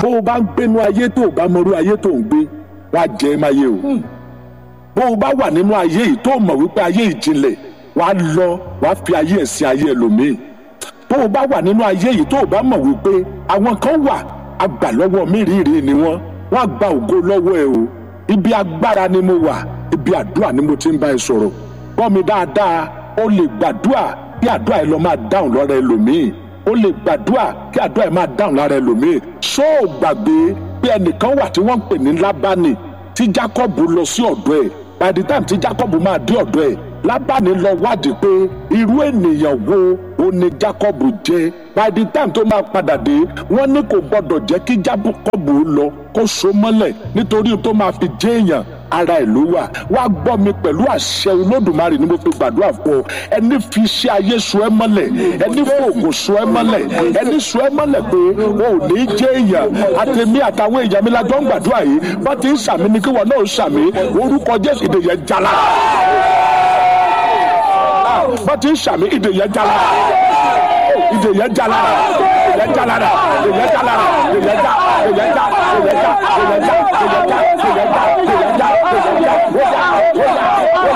bó o bá ń gbénu ayé tó o bá mọrú ayé tó ń gbé wàá jẹ ẹ máa yé o bó o bá wà nínú ayé yìí tó o mọ̀ wípé ayé ìjìnlẹ̀ wàá lọ wàá fi ayé ẹ̀ sí ayé ẹlòmíì bó o bá wà nínú ayé yìí tó o bá mọ̀ wípé àwọn kan wà àgbà lọ́wọ́ mírìírí ni wọ́n wọ́n á gba ògo lọ́wọ́ ẹ o ibi agbára ni mo wà ibi àdúrà ni mo ti ń bá ẹ sọ̀rọ̀ gbọ́ mi dáadáa o lè gbàdúrà kí àdúrà ẹ lọ máa dáhùn lọ́rọ̀ ẹlòmíì o lè gbàdúrà kí àdúrà ẹ máa dáhùn lára ẹlòmíì ṣó o gbàgbé pé ẹnìkan wà tí wọ́n ń pè ní lábánì tí Jacob lọ sí ọ̀dọ̀ ẹ̀ by the time tí Jacob máa dé ọ̀dọ̀ ẹ̀ lábánì lọ wádìí pé irú ènìyàn wo ó ní Jacob jẹ́ by the time tó máa padà dé wọ́n ní kò gbọ́dọ̀ jẹ́ kí Jacob lọ kó so mọ́lẹ̀ nítorí tó máa fi jẹ́ èèyàn ara ẹ̀ ló wà wá gbọ́ mi pẹ̀lú àṣẹ olódùmarè ni mo fi gbàdúrà fún ọ ẹni fi iṣẹ́ ayé so ẹ́ mọ́lẹ̀ ẹni fòògùn so ẹ́ mọ́lẹ̀ ẹni so ẹ́ mọ́lẹ̀ pé o ò ní jẹ́ èèyàn àtẹ̀mí àtàwọn èèyàn mi lájọ́ ń gbàdúrà yìí bá ti ń sàmì ni kí wọn náà sàmì orúkọ Jésù ìdè yẹn jala bá ti ń sàmì ìdè yẹn jala ìdè yẹn jala ìdè yẹn jala ìdè yẹn jala ìdè yẹn já ìdè yẹn já ìdè yẹn já ìdè yẹn já ìdè yẹn já ìdè yẹn já ìdè yẹn já ìdè yẹn já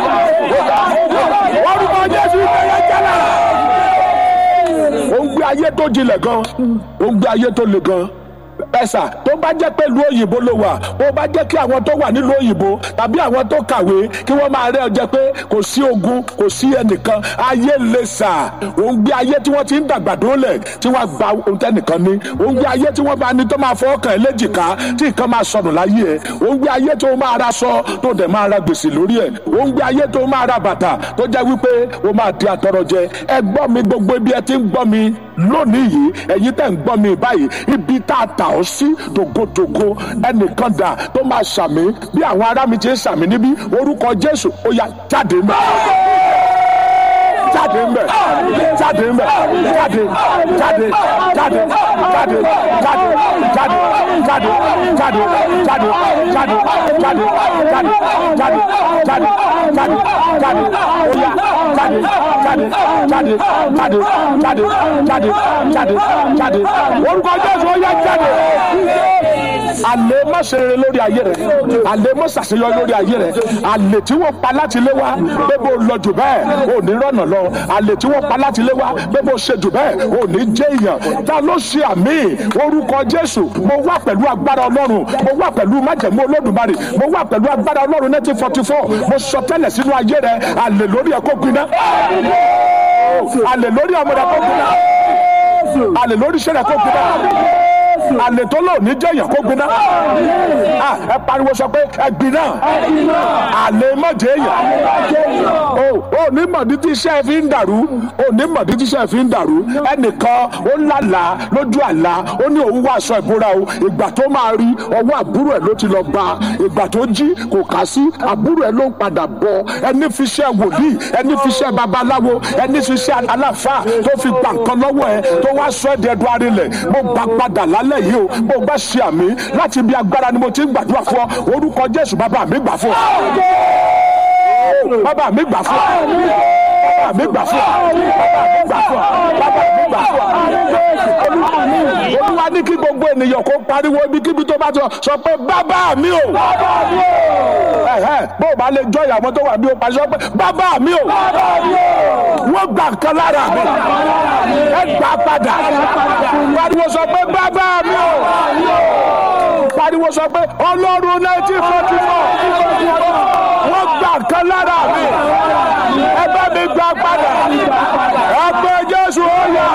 orúkọ Jésù ìdè yẹn jala ó ń gbé ayé tó jinlẹ̀ gan ó ń gbé ayé tó le gan ẹ̀sà tó bá jẹ́ pé ìlú òyìnbó ló wà ó bá jẹ́ kí àwọn tó wà nílùú òyìnbó tàbí àwọn tó kàwé kí wọ́n máa rẹ́ ọ jẹ́ pé kò sí ogun kò sí ẹnìkan ayé lè sà ó ń gbé ayé tí wọ́n ti ń dàgbà dólẹ̀ tí wọ́n gba ohun tẹ́nìkan ní ó ń gbé ayé tí wọ́n bá ní tó máa fọ́ ọkàn ẹ̀ léjìká tí nǹkan máa sọnù láyé ẹ̀ ó ń gbé ayé tó máa ra sọ tó dẹ̀ máa ra gbèsè lórí ẹ̀ ó ń gbé ayé tó máa ra bàtà tó jẹ́ wípé ó máa di àtọrọ jẹ ẹ gbọ́ mi gbogbo ibi ẹ ti ń gbọ́ mi lónìí yìí ẹ̀yin tẹ̀ ń gbọ́ mi báyìí ibi tá a tà ọ́ sí tògótògó ẹnìkan dà tó máa ṣàmì bí àwọn ará mi ti ń ṣàmì níbí orúkọ Jésù ó yá jáde mọ́ jáde ń bẹ̀ jáde ń bẹ̀ jáde jáde jáde jáde jáde jáde jáde jáde jáde jáde jáde jáde jáde jáde jáde jáde oya jáde jáde jáde jáde jáde jáde jáde jáde orúkọ Jésù ó yá jáde àlè má ṣe rere lórí ayé rẹ àlè má ṣàṣeyọrí lórí ayé rẹ àlè tí wọ́n pa láti lé wa pé bó lọ jù bẹ́ẹ̀ ò ní rọ̀nà lọ àlè tí wọ́n pa láti lé wa pé bó ṣe jù bẹ́ẹ̀ ò ní jẹ́ èèyàn ta ló ṣe àmì orúkọ Jésù mo wà pẹ̀lú agbára Ọlọ́run mo wà pẹ̀lú májẹ̀mú Olódùmarè mo wà pẹ̀lú agbára Ọlọ́run nineteen forty four mo sọ tẹ́lẹ̀ sínú ayé rẹ àlè lórí ẹ̀ kó gbiná àlè lórí ọmọ rẹ kó gbiná àlè lórí iṣẹ́ rẹ kó gbiná àlè tó lò ní jẹyàn kó gbiná ẹ pariwo sọ pé ẹ gbiná àlè mọ̀jẹ̀ èèyàn o ò ní mọ̀dí tí iṣẹ́ fi ń dàrú ò ní mọ̀dí tí iṣẹ́ fi ń dàrú ẹnìkan ó lálàá lójú àlá ó ní òun wá aṣọ ìbora o ìgbà tó máa rí ọwọ́ àbúrò ẹ̀ ló ti lọ bá ìgbà tó jí kò kà sí àbúrò ẹ̀ ló ń padà bọ̀ ẹni fi iṣẹ́ wòlíì ẹni fi iṣẹ́ babaláwo ẹni fi iṣẹ́ aláfáà tó fi gbà nǹkan lọ́wọ́ ẹ tó wá sọ ẹ́ di ẹdun arinlẹ̀ mo gbà padà lálẹ́ yìí o mo bá ṣe àmì láti ibi agbára ni mo ti ń gbàdúrà fún ọ orúkọ Jésù bàbá mi gbà fún ọ bàbá mi gbà fún ọ bàbá mi gbà fún ọ bàbá mi gbà fún ọ bàbá mi gbà fún ọ olúwa ní kí gbogbo ènìyàn kó pariwo ibikíbi tó bá ti sọ pé bàbá mi o bó o bá lè jọ ìyàwó tó wà bí o pàṣẹ pé bàbá mi o wọ́n gbà kan lára mi ẹ gbà padà pariwo sọ pé bàbá mi o pariwo sọ pé ọlọ́run nineteen forty four wọ́n gbà kan lára mi ẹ bá mi gbà padà ẹ pé Jésù ó yà.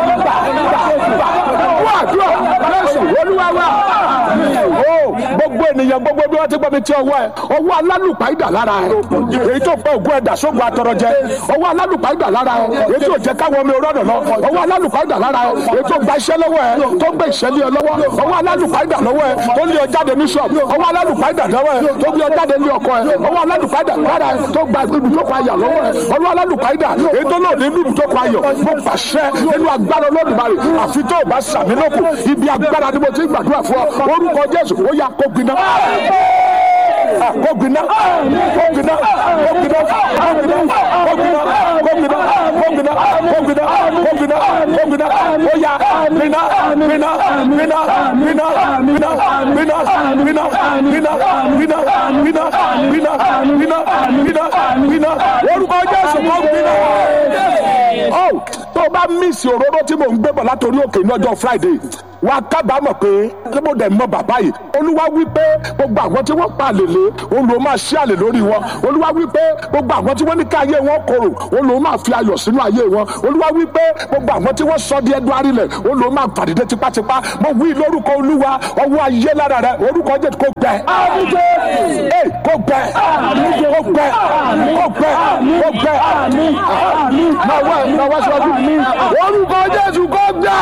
gbogbo ènìyàn gbogbo bí wọ́n ti gbọ́ mi tí ọwọ́ ẹ ọwọ́ alálùpàídà lára ẹ èyí tó pẹ́ ògùn ẹ̀dà sógun atọrọ jẹ ọwọ́ alálùpàídà lára ẹ èyí tó jẹ́ káwọn omi rọ́nà lọ ọwọ́ alálùpàídà lára ẹ èyí tó gba iṣẹ́ lọ́wọ́ ẹ tó gbé ìṣẹ́lẹ̀ ẹ lọ́wọ́ ọwọ́ alálùpàídà lọ́wọ́ ẹ tó lé ọ jáde ní ṣọ́ọ̀bù ọwọ́ alálùpàídà lọ́wọ́ ẹ tó gbé ọ jáde ní ọkọ ẹ ọwọ́ alálùpàídà lára ẹ tó gba ibùdókọ̀ ayọ̀ lọ́wọ́ ẹ ọwọ́ alálùpàídà èyí tó lòdì ní ibùdókọ̀ ayọ̀ mo pàṣẹ nínú agbára olódùmarè àfi tó o bá sàmì lókun ibi agbára ni mo ti gbàdúrà fún ọ orúkọ jésù ó yá kó gbiná kógbiná kógbiná kógbiná kógbiná kógbiná kógbiná kógbiná kógbiná kógbiná kógbiná óyá gbiná gbiná gbiná gbiná gbiná gbiná gbiná gbiná gbiná gbiná gbiná gbiná gbiná gbiná orúkọ jésù kógbiná. ó tó o bá mísì òróró tí mò ń gbé bọ̀ látòrí òkè ní ọjọ́ friday wàá kábàámọ̀ pé kí mo dẹ̀ mọ bàbá yìí olúwa wí pé gbogbo àwọn tí wọ́n pa àlè lé olùwọ́ máa ṣí àlè lórí wọn olúwa wí pé gbogbo àwọn tí wọ́n ní ká ayé wọn korò olùwọ́ máa fi ayọ̀ sínú ayé wọn olúwa wí pé gbogbo àwọn tí wọ́n sọ di ẹdun arílẹ̀ olùwọ́ máa fàdídé tipátipá mo wí lórúkọ olúwa ọwọ́ ayé lára rẹ orúkọ jẹ́ kó gbẹ ee kó gbẹ kó gbẹ kó gbẹ kó gbẹ máa wá máa wá síwájú orúkọ jésù kó gbẹ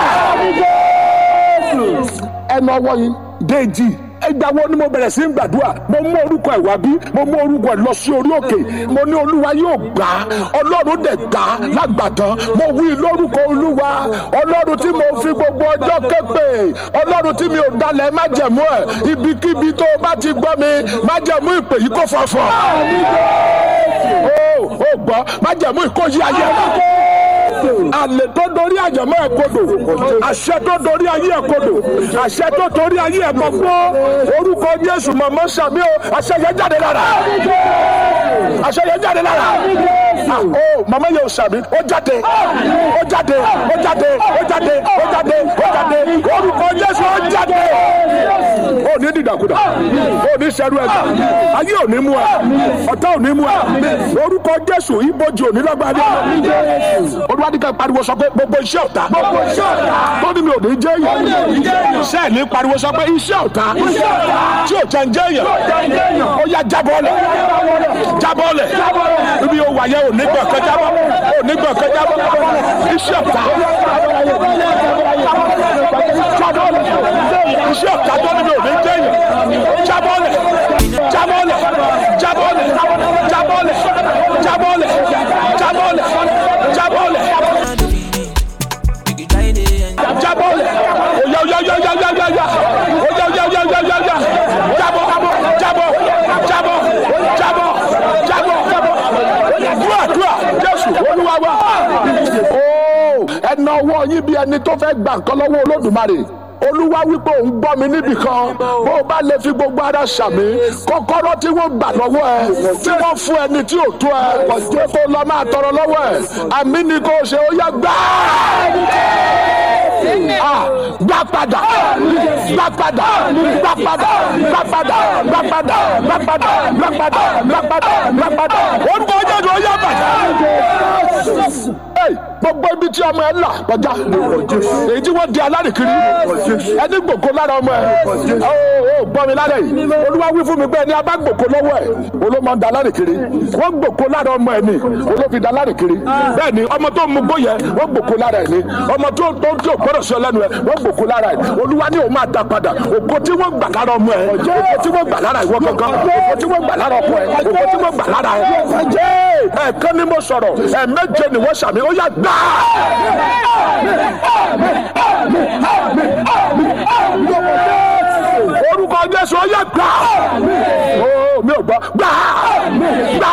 ẹnu ọwọ́ yín déjì ẹgbà wo ni mo bẹ̀rẹ̀ sí ń gbàdúrà mo mú orúkọ ẹ̀ wá bí mo mú orúkọ ẹ̀ lọ sí orí òkè mo ní olúwa yóò gbà á ọlọ́run dẹ̀ gbà á lágbàtàn mo wí lórúkọ olúwa ọlọ́run tí mo fi gbogbo ọjọ́ képe ọlọ́run tí mi ò dalẹ̀ májẹ̀mú ẹ̀ ibikíbi tó o bá ti gbọ́ mi májẹ̀mú ìpè yìí kò fọ̀fọ̀ ó ó gbọ́ májẹ̀mú ìkóyí ayé àlè tó dorí àjẹmọ́ ẹ̀ kodò àṣẹ tó dorí ayé ẹ̀ kodò àṣẹ tó torí ayé ẹ̀ mọ̀ gbọ́ orúkọ jésù mọ̀mọ́ sàmí o àṣẹ yẹn jáde lára àṣẹ yẹn jáde lára o mọ̀mọ́ yẹn ò sàmí ó jáde ó jáde ó jáde ó jáde ó jáde ó jáde orúkọ jésù ó jáde ó ní dìdàkudà ó ní sẹ́rú ẹ̀ ayé ò ní mú ẹ ọ̀tá ò ní mú ẹ orúkọ jésù ibojì ò ní lọ́gbàdì olùwádìí pariwo sọ pé gbogbo iṣẹ́ ọ̀tá tó ní mi ò ní jẹ́ yẹn sẹ́ẹ̀ ní pariwo sọ pé iṣẹ́ ọ̀tá tí ò jẹ́ ń jẹ́ yẹn ó yá jábọ́lẹ̀ jábọ́lẹ̀ ibi yóò wáyé ò ní gbọ̀ǹkan jábọ́ ò ní gbọ̀ǹkan jábọ́ iṣẹ́ ọ̀tá jábọ́lẹ̀ iṣẹ́ ọ̀tá tó ní mi ò ní jẹ́ yẹn jábọ́lẹ̀ jábọ́lẹ̀ jábọ́lẹ̀ jábọ́lẹ̀ jábọ́lẹ̀ jábọ́lẹ̀ jábọ́lẹ̀ jábọ́lẹ̀ oya oya oya oya oya oya oya oya oya oya oya oya oya jábọ́ jábọ́ jábọ́ jábọ́ jábọ́ dúà dúà jésù olúwa wa ooo ẹnà ọwọ́ yín bí ẹni tó fẹ́ gbà nǹkan lọ́wọ́ olódùmarè olúwa wípé òun gbọ́ mi níbì kan bó o bá lè fi gbogbo ara ṣàmì kọ́kọ́rọ́ tí wọ́n gbà lọ́wọ́ ẹ tí wọ́n fún ẹni tí ò tó ẹ jẹ́ kó lọ máa tọrọ lọ́wọ́ ẹ àmì ni kò ṣe ó yá gbá gbá padà gbá padà gbá padà gbá padà gbá padà gbá padà gbá padà gbá padà gbá padà orúkọ jésù ó yá padà gbogbo ibi tí ọmọ ẹ là kọjá èyí tí wọ́n di alárìkiri ẹni gbòkó lára ọmọ ẹ ó gbọ́ mi lára yìí olúwa wí fún mi pé ẹni abá gbòkó lọ́wọ́ ẹ olómọ ń da alárìkiri wọ́n gbòkó lára ọmọ ẹ ni olófi da alárìkiri bẹ́ẹ̀ ni ọmọ tó mú gbó yẹ wọ́n gbòkó lára ẹ ni ọmọ tó tó tí ò gbọ́dọ̀ sọ lẹ́nu ẹ wọ́n gbòkó lára ẹ olúwa ni òun máa da padà ògo tí wọ́n gbà lára ọmọ ẹ ògo tí wọ́n gbà lára ìwọ gangan ògo tí wọ́n gbà lára ọkọ ẹ ògo tí wọ́n gbà lára ẹ ẹ̀ẹ̀kan ni mo sọ̀rọ̀ ẹ̀ẹ̀méje ni wọ́n ṣàmì ó yá gbà orúkọ jésù ó yẹ gbà mi ò gbọ́ gbà gbà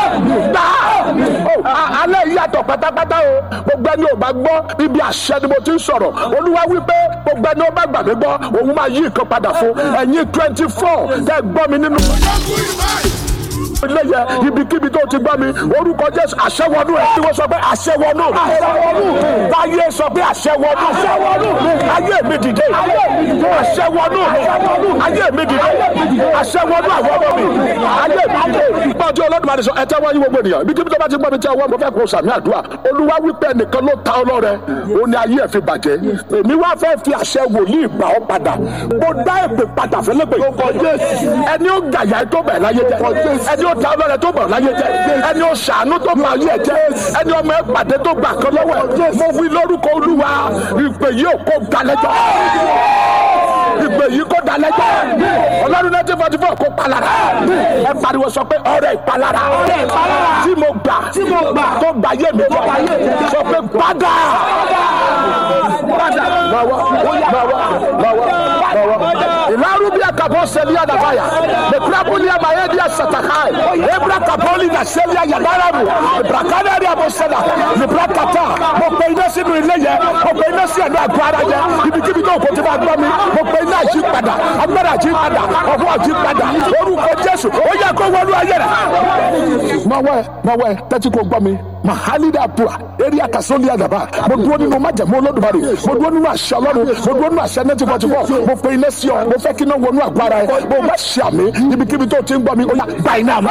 gbà alẹ́ yàtọ̀ pátápátá o gbogbo ẹni ò bá gbọ́ ibi àṣẹ ni mo ti ń sọ̀rọ̀ olúwa wípé gbogbo ẹni ó bá gbà mí gbọ́ òun máa yí nǹkan padà fún ẹ̀yin twenty four tẹ́ gbọ́ mi nínú ilé yẹ ibikíbi tó ti gbọ́ mi orúkọ jésù àṣẹwọnú ẹ tí wọ́n sọ pé àṣẹwọnú táyé sọ pé àṣẹwọnú ayé mi dìde àṣẹwọnú ayé mi dìde àṣẹ wọnú àwọn ọmọ mi ayé mi gbọ́n tí olódùmarè sọ ẹ̀tẹ́ wọ́n yí gbogbo ènìyàn ibi kíbi tó bá ti gbọ́ mi tí ọwọ́ mo fẹ́ kó sàmì àdúrà olúwa wípé ẹnìkan ló ta ọlọ́rẹ ó ní ayé ẹ̀ fi bàjẹ́ èmi wá fẹ́ fi àṣẹ wòlíì gbà ọ́ padà mo dá èpè padà fẹ́lẹ́pẹ̀ ẹni ó gàyà tó bẹ̀ láyé jẹ ẹni ó ta ọlọ́rẹ tó bẹ̀ láyé jẹ ẹni ó ṣàánú tó bẹ̀ ayé jẹ ẹni ọmọ ẹ pàdé tó gbà kan lọ́wọ́ ẹ mo wí lórúkọ olúwa ìpè yìí ò kó dalẹ́jọ́ ìpè yìí kó dalẹ́jọ́ ọlọ́run náà ti fọ́tí fún ọkọ̀ palára ẹ pariwo sọ pé ọrẹ ìpalára tí mo gbà tó gbà yé mi jọ sọ pé padà padà lọ́wọ́ lọ́wọ́ lọ́wọ́ lọ́wọ́ ìlàrú bí akabọ sẹbi adabaya lẹkùnrin amayé di asatakai ebra kaboli na sẹbi ayadaramu ibrakada di abosẹda libra kata mo pe iná sínú ilé yẹ mo pe iná sí ẹnu àgọ ara yẹ ibikíbi tó kò tí ma gbọ́ mi mo pe iná yí padà agbára yí padà ọwọ́ yí padà orúkọ jésù ó yẹ kó wọlú ayé rẹ. mọ̀wẹ́ mọ̀wẹ́ tẹ́tí kò gbọ́ mi mahalida pua eri kasoli adaba mo dúró nínú májẹ̀mú olódùmarè mo dúró nínú àṣẹ ọlọ́run mo dúró nínú àṣẹ nẹ́tí fọ́tí fọ́ mo pe iná sí ọ mo fẹ́ kí iná wọnú àgbára ẹ mo bá ṣe àmì ibikíbi tó ti ń gbọ́ mi ó yá gba iná mi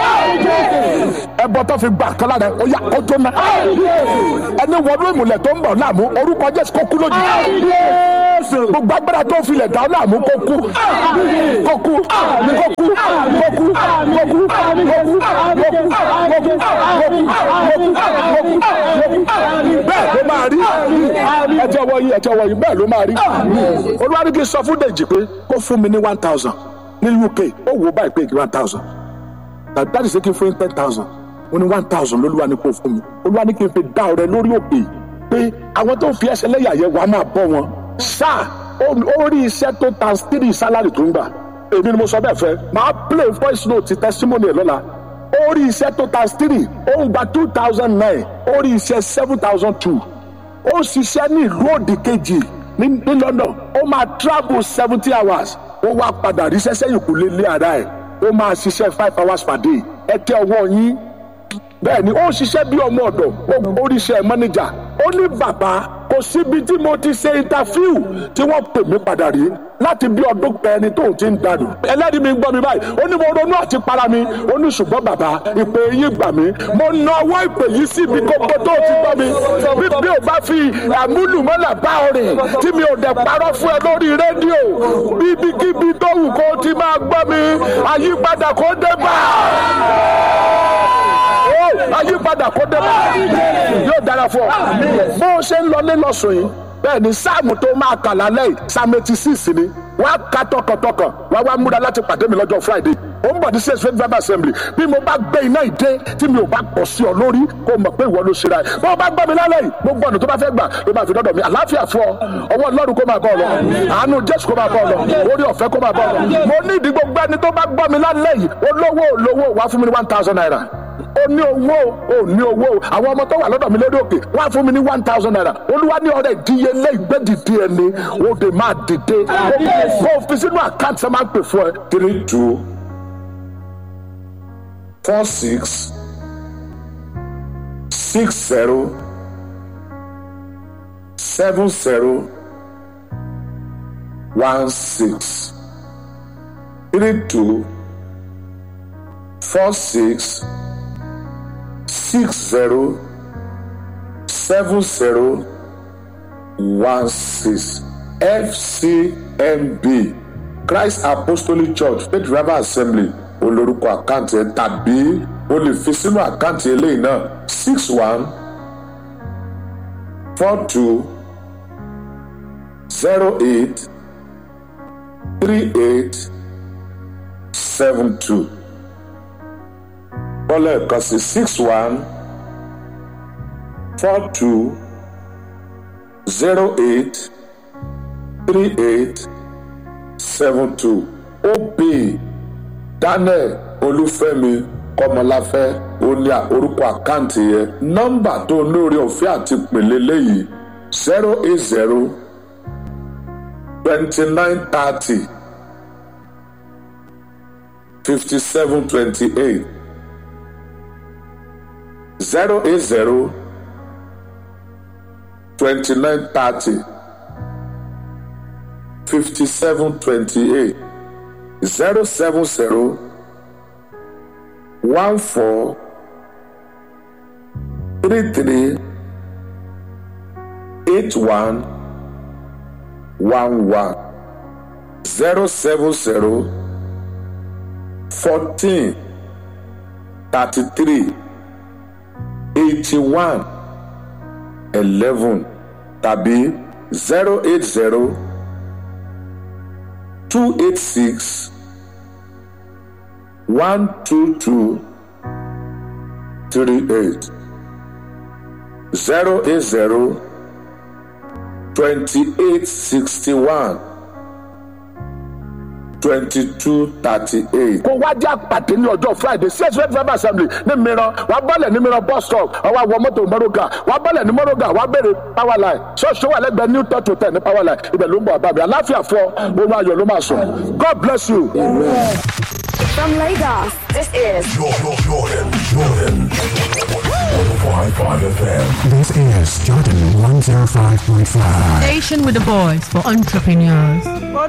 ẹbọ tó fi gbà kọ́lá rẹ ó yá ó jóná ẹni wọnú ìmùlẹ̀ tó ń bọ̀ láàmú orúkọ jésù kó kú lójijì gbogbo agbára tó filẹ̀ dá láàmú kó kú kó kú kó kú kó kú kó kú kó kú kó kú kó kú kó kú kó kú bẹ́ẹ̀ ló máa rí ẹjọ́ wọ̀nyí ẹjọ́ wọ̀nyí bẹ́ẹ̀ ló máa rí olúwarí kì í sọ fún dèjì pé kó fún mi ní one thousand ní uk ó wò ó báyìí pé one thousand dáàdì sí kí n fún yín ten thousand ó ní one thousand lólúwa ní kó fún mi olúwa ní kí n fi dá ọrẹ lórí òkè pé àwọn tó fi ẹsẹ̀ lẹ́yà yẹn wàá máa bọ́ wọn sáà ó rí iṣẹ́ tó times three salary tó ń gbà èmi ni mo sọ bẹ́ẹ̀ fẹ́ máa play voice note testimony ẹ̀ lọ́la ó rí iṣẹ́ tó times three ó ń gba two thousand nine ó rí iṣẹ́ seven thousand two ó ṣiṣẹ́ ní ìlú òdì kejì ní ní London ó máa travel seventy hours ó wá padà ríṣẹ́ sẹ́yìn kù lé lé ara ẹ̀ ó máa ṣiṣẹ́ five hours per day ẹ tẹ ọwọ́ yín bẹ́ẹ̀ ni ó ṣiṣẹ́ bí ọmọ ọ̀dọ̀ ó ríṣẹ́ manager ó ní bàbá kò síbi tí mo ti ṣe interview tí wọ́n pè mí padà rí láti bí ọdún pẹ́ẹ́ni tóun ti ń dànù ẹlẹ́rìí mi ń gbọ́ mi báyìí ó ní mo ronú àti para mi ó ní ṣùgbọ́n bàbá ìpè yín gbà mí mo na ọwọ́ ìpè yìí síbi kókó tó ti gbọ́ mi bí bí ò bá fi àmúlùmọ́là bá ọ rìn tí mi ò dẹ̀ parọ́ fún ẹ lórí rédíò bíbikíbi tó wù kó ti máa gbọ́ mi àyípadà kó dé bá àyípadà kó dé bá yóò dára fún ọ bó o ṣe ń lọ nílọ sùn yìí bẹ́ẹ̀ ni sáàmù tó máa kà lálẹ́ yìí sáàmù eighty six ni wọ́n á ka tọkàntọkàn wọ́n á wá múra láti pàdé mi lọ́jọ́ friday ó ń bọ̀ ní six twenty five assembly bí mo bá gbé iná ìdé tí mi ò bá pọ̀ sí ọ lórí kó o mọ̀ pé ìwọ ló ṣe ra ẹ̀ bó o bá gbọ́ mi lálẹ́ yìí gbogbo ọ̀nà tó bá fẹ́ gbà ló máa fi dọ́dọ̀ mi àlàáfíà fún ọ ọwọ́ ọlọ́run kó máa bọ̀ ọ lọ àánú jésù kó máa bọ̀ ọ lọ orí ọ̀fẹ́ kó máa bọ̀ ọ lọ mo ní ìdí gbogbo ẹni tó bá gbọ́ mi lálẹ́ yìí olówó olówó wàá fún mi ní one thousand naira ó ní owó ó ní owó àwọn ọmọ tó wà lọ́dọ̀ mi lórí òkè wọ́n á fún mi ní one thousand naira olúwa ní ọ̀rẹ́ ìdíyelé ìgbẹ́dìdí ẹni ó dè máa dìde kó o fi sínú àkáǹtì ẹ máa ń pè fún ẹ. three two four six six zero seven zero one six three two four six six zero seven zero one six fcmb christ apostolic church faith revival assembly olórúkọ àkáǹtì ẹ tàbí o lè fi sínú àkáǹtì eléyìí náà six one four two zero eight three eight seven two bọ́lá ẹ̀kan sí six one four two zero eight three eight seven two ob daniel olúfẹ́mi kọmọláfẹ́ ó ní orúkọ àkáǹtì yẹn nọ́mbà tó lórí ọ̀fẹ́ àti pèlè léyìí zero eight zero twenty nine thirty fifty seven twenty eight zero eight zero twenty nine thirty fifty seven twenty eight zero seven zero one four three three eight one one one zero seven zero fourteen thirty three eighty one eleven tàbí zero eight zero two eight six one two two three eight zero eight zero twenty eight sixty one twenty two thirty eight. kó wá jẹ́ àpàdé ní ọjọ́ friday six red five assembly ní mìíràn wàá bọ́lẹ̀ ní mìíràn bus stop ọwọ́ àwọn mọ́tò mọ́rọ́gà wàá bọ́lẹ̀ ní mọ́rọ́gà wàá béèrè power line ṣọ́ọ̀ṣì wà lẹ́gbẹ̀ẹ́ new thirty ten ní power line ibẹ̀ ló ń bọ̀ àbábẹ́ aláfíà fọ ohun ayọ̀ ló máa sùn god bless you. From Lagos, this is Jordan, Jordan, Jordan. 105.5 FM. This is Jordan 105.5. Station with a voice for entrepreneurs.